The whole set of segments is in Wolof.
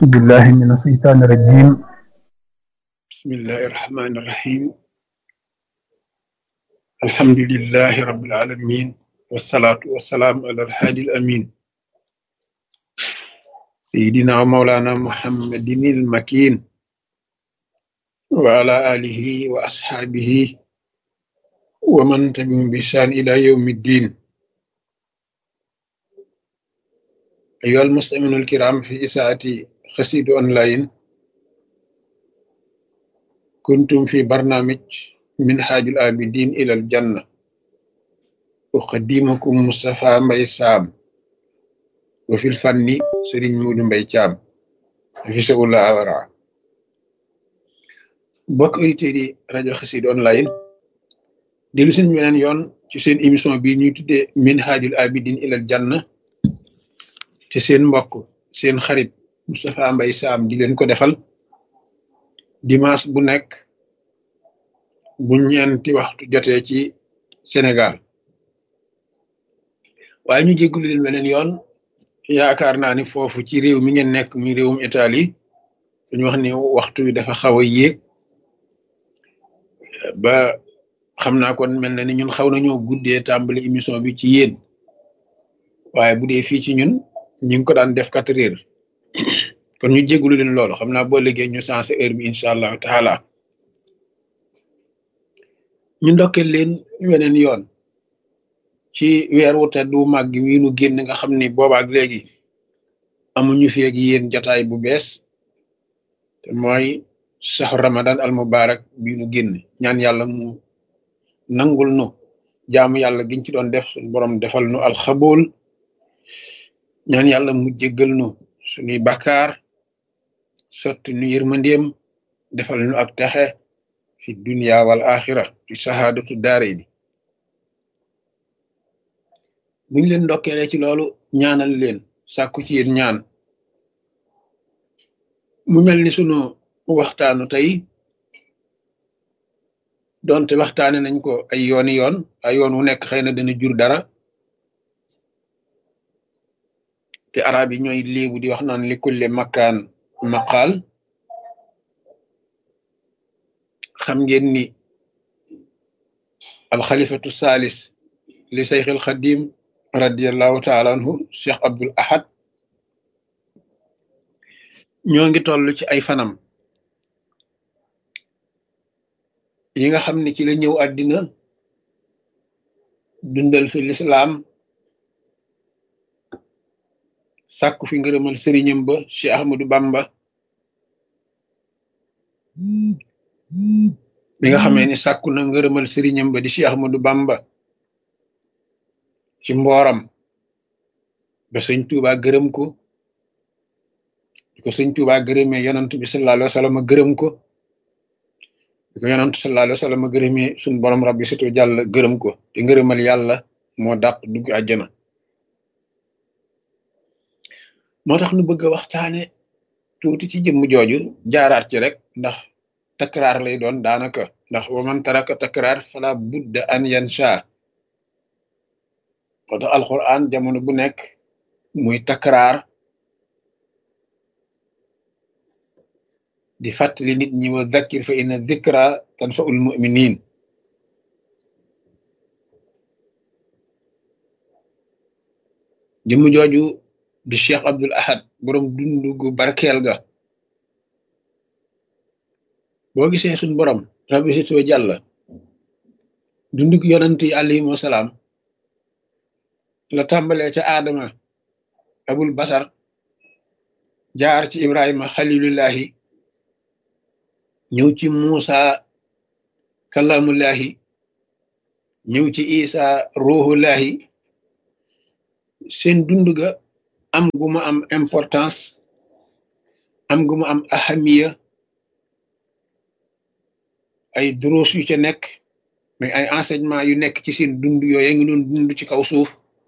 أعوذ بالله من الشيطان الرجيم بسم الله الرحمن الرحيم الحمد لله رب العالمين والصلاة والسلام على الحادي الأمين سيدنا ومولانا محمد المكين وعلى آله وأصحابه ومن تبعهم بإحسان إلى يوم الدين أيها المستمعون الكرام في إساءة خسيد أونلاين كنتم في برنامج من حاج الآبدين إلى الجنة أقدمكم مصطفى مباي سام وفي الفن سرين مود مباي تام في سؤال أورا bokk auditeurs yi rajo xasid online dellu seen beneen yoon ci seen émission bi ñuy tuddee min haajul abidin ilal janna te seen mbokk seen xarit Moustapha Mbaye Sam di leen ko defal dimanche bu nekk bu ñeenti waxtu jotee ci Sénégal waaye ñu jéggulu leen beneen yoon yaakaar naa ni foofu ci réew mi ngeen nekk muy réewum Italie dañu wax ni waxtu wi dafa xaw a yéeg ba xam naa kon mel na ni ñun xaw nañoo guddee tàmbali émission bi ci yéen waaye bu dee fii ci ñun ñu ngi ko daan def quatre heures kon ñu jégalu leen loolu xam naa boo liggéey ñu sensé heure bi incha allahu taala ñu ndokkeel leen weneen yoon ci weer wu tedd wu màgg wi nu génn nga xam ni boobaak léegi amuñu fi ak yéen jataay bu bees te mooy saxu ramadan al mubarak bi nu génn ñaan yàlla mu nangul nu jaamu yàlla giñ ci doon def suñu borom defal nu alxabool ñaan yàlla mu jéggal nu suñuy bakkaar sotti nu yërmandeem defal nu ak texe fi dunya wal axira fi sahaadatu daare ni buñ leen ndokkeele ci loolu ñaanal leen sàkku ci yéen ñaan mu mel ni sunu waxtaanu tey donte waxtaane nañ ko ay yooni yoon ay yoon wu nekk xëy na dana jur dara te arab yi ñooy léebu di wax naan li kulle makkaan maqaal xam ngeen ni alxalifatu salis li sayxil xadim radiallahu taala anhu cheikh abdul ahad ñoo ngi toll ci ay fanam yi nga xam ne ci la ñëw àddina dundal fi lislaam sàkku fi ngërëmal sëriñam ba Cheikh Ahmadou Bamba bi nga xamee ni sàkku na ngërëmal sëriñam ba di Cheikh Ahmadou Bamba ci mbooram ba sëñ Tuuba gërëm ko di ko sëñ Tuuba gërëmee yonant bi sallallahu alayhi wa sallam gërëm ko di ko yonant sallallahu alayhi wa sallam gërëmee suñ borom rabbi situ jàll gërëm ko te ngërëmal yàlla moo dàq dugg àjjana moo tax nu bëgg a waxtaane tuuti ci jëmm jooju jaaraat ci rek ndax takraar lay doon daanaka ndax wa man taraka takraar fala budda an yansha moo tax alquran jamono bu nekk muy takraar di fàttali nit ñi wa dhakkir fa inna dhikra tanfa'ul mu'minin jëmm jooju di cheikh abdul ahad borom dundu gu barkeel ga boo gisee suñ borom rabbi si soo jàll dundug yonant yi alayhim wasalaam la tàmbalee ca aadama abul basar jaar ci ibrahima xalilullahi ñëw ci muusa kalamullahi ñëw ci isa ruhullahi seen dund ga am gu ma am importance am gu ma am ahamiya ay duruus yu ca nekk mais ay enseignement yu nekk ci seen dund yooyu ngi doon dund ci kaw suuf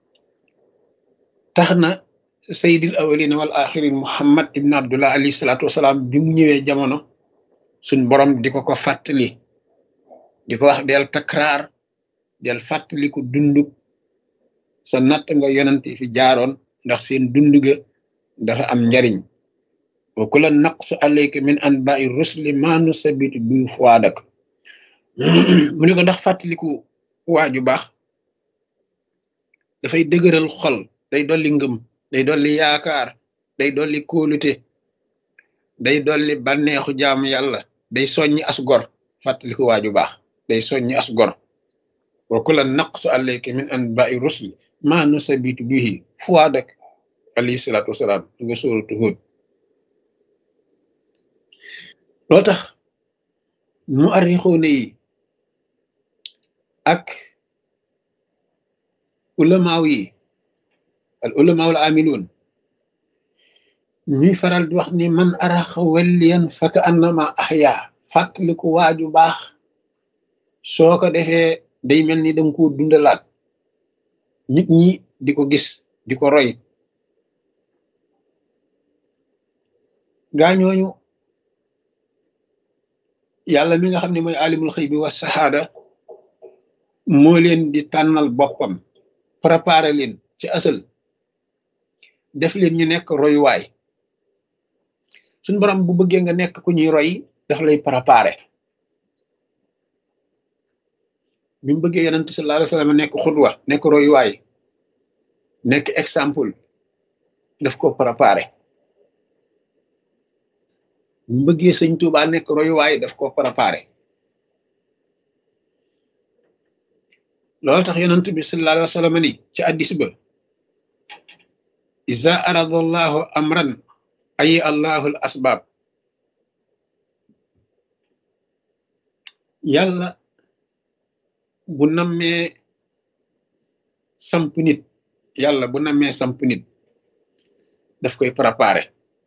tax na sayyidil awalina wal axirin muhammad ibn abdullah alayhi salaatu wasalaam bi mu ñëwee jamono suñ borom di ko ko fàttali di ko wax del takraar del fàttali ko dunduk sa natt nga yonante fi jaaroon ndax seen dund ga dafa am njariñ wa kula naqsu alayka min anba'i rusli ma nusabitu bi fuadak mu ne ko ndax fàttaliku waaju baax dafay dëgëral xol day dolli ngëm day dolli yaakaar day dolli kóolute day dolli bànneexu jaamu yàlla day soññi as gor fàttaliku waaju baax day soññi as gor wa kula naqsu alayka min anba'i rusli ma nusabitu bihi fuadak alayhi salaatu wasalaam nga sóoratu Hud loolu tax mu arrixoone yi ak ulamaaw yi al ulamaaw al amiluun ñuy faral di wax ni man araxa welliyan faka annama axya fàttaliku waaju baax soo ko defee day mel ni danga ko dundalaat nit ñi di ko gis di ko roy gaañooñu yàlla mi nga xam ne mooy alimul xëy bi wa saxaada moo leen di tànnal boppam préparé leen ci asal def leen ñu nekk royuwaay suñ borom bu bëggee nga nekk ku ñuy roy daf lay préparé bi mu bëggee yonent sallallahu alayhi wasallam nekk xudwa nekk royuwaay nekk exemple daf ko préparé bi mu bëggee sëñ Tuuba nekk royuwaay daf ko préparé loolu tax yonent bi sallallahu alayhi wasallam ni ci addis ba iza arada allahu amran ayi allahu al asbab yàlla bu nammee samp nit yàlla bu nammee samp nit daf koy préparé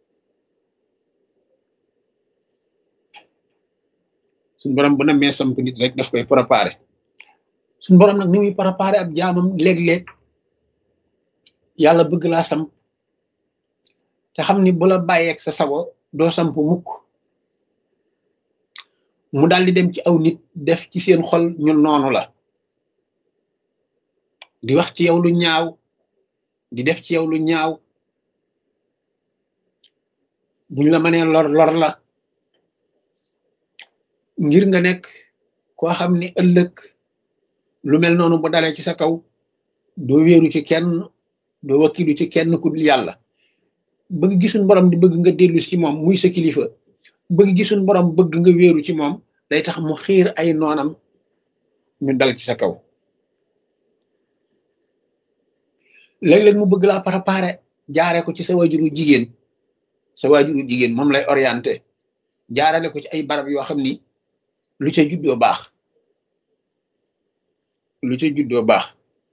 suñ borom bu nammee samp nit rek daf koy préparé suñ borom nag ni muy préparé ab jaamam léeg-léeg yàlla bëgg laa samp te xam ni bu la bàyyeeg sa sago doo samp mukk mu daal di dem ci aw nit def ci seen xol ñu noonu la di wax ci yow lu ñaaw di def ci yow lu ñaaw buñ la mënee lor lor la ngir nga nekk koo xam ni ëllëg lu mel noonu bu dalee ci sa kaw doo wéeru ci kenn doo wakkilu ci kenn ku dul yàlla bëgg gisuñ borom di bëgg nga dellu ci moom muy sa kilifa bëgg gisuñ borom bëgg nga wéeru ci moom day tax mu xiir ay noonam ñu dal ci sa kaw léeg-léeg mu bëgg laa préparé jaare ko ci sa waajuru jigéen sa waajuru jigéen moom lay orienté jaarale ko ci ay barab yoo xam ni lu ca juddoo baax lu ca juddoo baax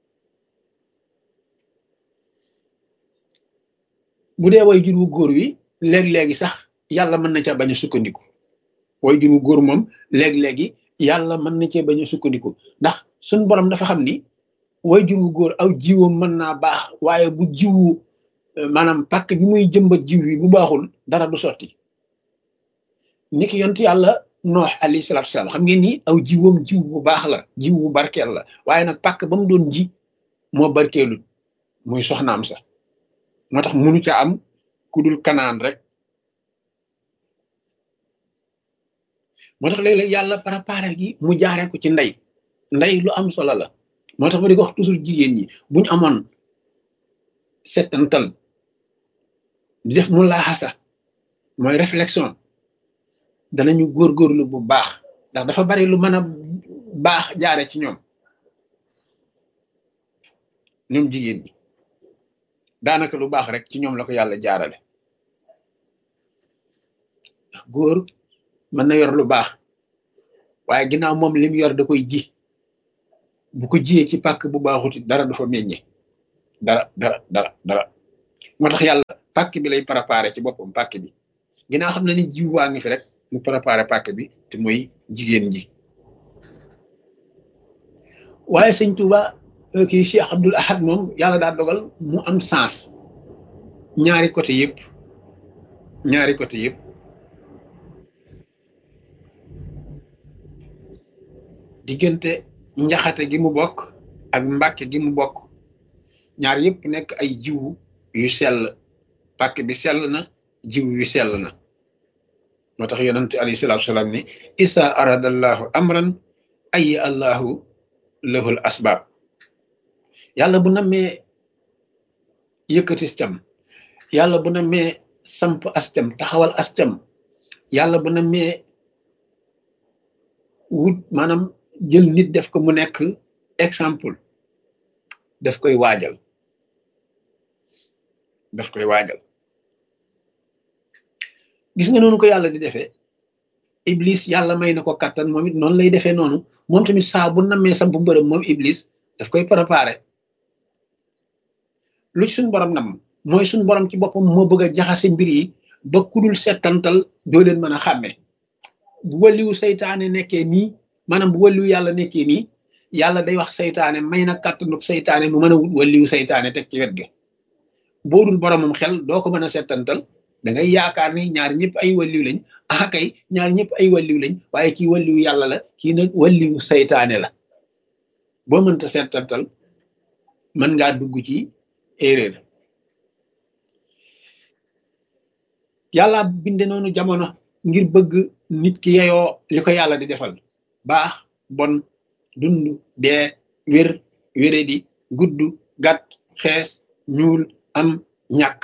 bu dee way jur wu góor wi léeg-léegi sax yàlla mën na ca bañ a sukkandiku way jur wu góor moom léeg-léegi yàlla mën na cee bañ a sukkandiku ndax suñ borom dafa xam ni way jur wu góor aw jiwam mën naa baax waaye bu jiwu maanaam pàkk bi muy jëmbat jiw bi bu baaxul dara du sotti ni ki yont yàlla noox alayhi salaatu salaam xam ngeen ni aw jiwam jiw bu baax la jiw bu barkeel la waaye nag pàkk ba mu doon ji moo barkeelul muy soxnaam sa moo tax munu ca am ku dul kanaan rek moo tax léeg-léeg yàlla préparé gi mu jaaree ko ci ndey ndey lu am solo la moo tax ma di ko wax toujours jigéen ñi buñ amoon settantal di def mu laaxasa mooy réflexion danañu góorgóorlu bu baax ndax dafa bari lu mën a baax jaare ci ñoom ñoom jigéen ñi daanaka lu baax rek ci ñoom la ko yàlla jaarale ndax góor mën na yor lu baax waaye ginnaaw moom lim yor da koy ji bu ko jiyee ci pàkk bu baaxuti dara du fa meññe dara dara dara dara moo tax yàlla pàkk bi lay préparé ci boppam pàkk bi ginnaaw xam na ni jiw waa ngi fi rek mu préparé pàkk bi te mooy jigéen ji waaye sëñ Tuuba kii Cheikh Abdul Ahad moom yàlla daa dogal mu am sens ñaari côté yëpp ñaari côté yëpp diggante njaxate gi mu bokk ak mbàkke gi mu bokk ñaar yëpp nekk ay jiwu yu sell pàkk bi sell na jiw wi sell na moo tax yonente alayhi salaatu salaam ni isa aradallahu amran ayi allahu lahul asbaab yàlla bu nammee yëkkati cam yàlla bu nammee samp ascam taxawal ascam yàlla bu nammee wut maanaam jël nit def ko mu nekk exemple daf koy waajal daf koy waajal gis nga noonu ko yàlla di defee iblis yàlla may na ko kattan moom it noonu lay defee noonu moom tamit saa bu nammee samp bërëb moom iblis daf koy préparé lu suñ borom nam mooy suñ borom ci boppam moo bëgg a jaxase mbir yi ba kudul settantal doo leen mën a xàmme bu wàlliwu saytaane nekkee nii maanaam bu wàlliwu yàlla nekkee nii yàlla day wax saytaane may na kàttanu saytaane mu mën a wut wàlliwu saytaane teg ci wet ga boo dul boromam xel doo ko mën a settantal da ngay yaakaar ni ñaar ñëpp ay wàlliw lañ ah kay ñaar ñëpp ay wàlliw lañ waaye kii wàlliwu yàlla la kii nag wàlliwu saytaane la boo mënta settantal mën ngaa dugg ci erreur yàlla binde noonu jamono ngir bëgg nit ki yeyoo li ko yàlla di defal baax bon dund dee wér wéredi gudd gàtt xees ñuul am ñàkk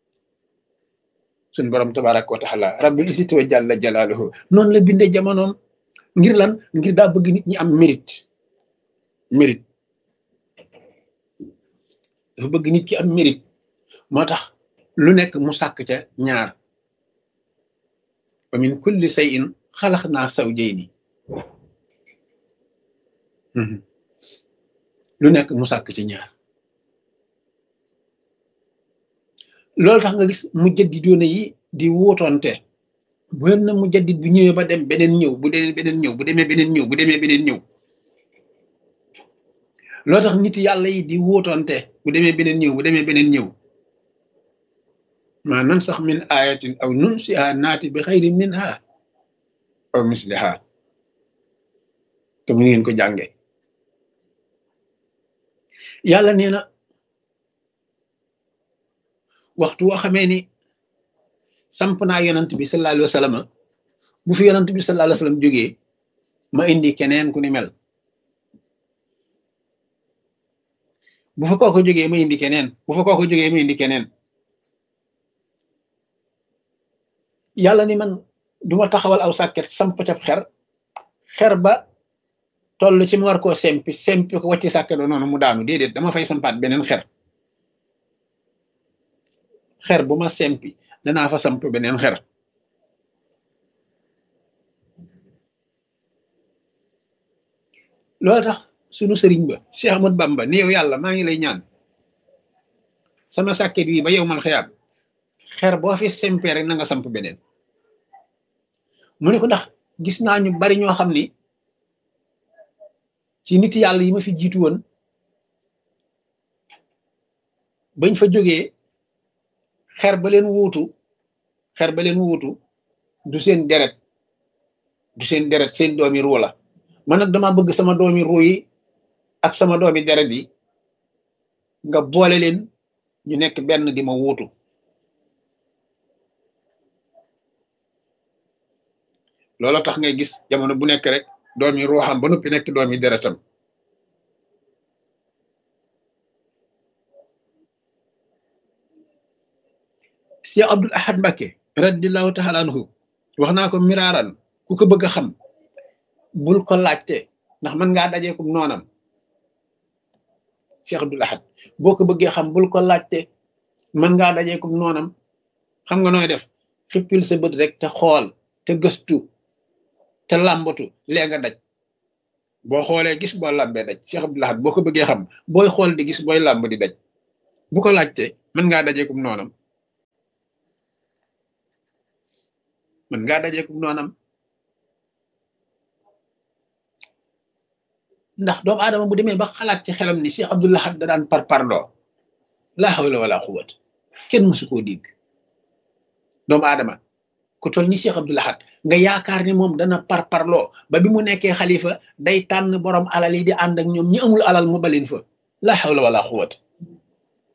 suñ borom tabaraka wa taala rabbil izzati wa jalla jalaaluhu noonu la binde jamonoom ngir lan ngir daa bëgg nit ñi am mérite mérite dafa bëgg nit ki am mérite moo tax lu nekk mu sàkk ca ñaar wa min kulli shay'in xalaqnaa zawjayni lu nekk mu sàkk ci ñaar loolu tax nga gis mujjaddidoona yi di wuutoonte bu na mujaddid bu ñëwee ba dem beneen ñëw bu demee beneen ñëw bu demee beneen ñëw bu demee beneen ñëw loolu tax nit yàlla yi di wuutoonte bu demee beneen ñëw bu demee beneen ñëw ma nan sax min ayatin aw nunsiha naati bi xayri minha aw misliha te mu ngeen ko jànge yàlla nee na waxtu woo xamee ni samp naa yonant bi sallallahu alayhi wa sallam bu fi yonant bi sallallahu alayhi wa sallam jógee ma indi keneen ku ni mel bu fa kooko jógee ma indi keneen bu fa kooko jógee ma indi keneen yàlla ni man duma taxawal aw sàkket samp cab xer xer ba toll ci mu war koo sempi sempi ko wàcci sàkket ba noonu mu daanu déedéet dama fay sampaat beneen xer xer bu ma sempi danaa fa samp beneen xer loolu tax sunu sëriñ ba Cheikh Ahmad Bamba ni yow yàlla maa ngi lay ñaan sama sàkket wi ba yow mal xiyaam xer boo fi sempee rek na nga samp beneen mu ne ko ndax gis naa ñu bari ñoo xam ni ci nit yàlla yi ma fi jiitu woon bañ fa jógee xer ba leen wuutu xer ba leen wuutu du seen deret du seen deret seen doomi ruu la man nag dama bëgg sama doomi ruu yi ak sama doomi deret yi nga boole leen ñu nekk benn di ma wuutu loolu tax ngay gis jamono bu nekk rek doomi ruuxam ba noppi nekk doomi deretam si Abdul Ahad Mbakke radiallahu taala anhu wax naa ko miraaran ku ko bëgg a xam bul ko laajte ndax mën ngaa dajeekum noonam Cheikh Abdul Ahad boo ko bëggee xam bul ko laajte mën ngaa dajeekum noonam xam nga nooy def xippil sa bët rek te xool te gëstu te làmbatu lee nga daj boo xoolee gis boo làmbee daj Cheikh Abdul Ahad boo ko bëggee xam booy xool di gis booy làmb di daj bu ko laajte mën ngaa dajeekum noonam mën ngaa dajeekum noonam ndax doomu aadama bu demee ba xalaat ci xelam ni Cheikh Abdul Ahad da daan par parloo laa hawla wala quwwata kenn mësu koo dégg doomu aadama ku toll ni Cheikh Abdul Ahad nga yaakaar ni moom dana par parloo ba bi mu nekkee xalifa day tànn borom alal yi di ànd ak ñoom ñi amul alal mu balin fa laa hawla wala quwwata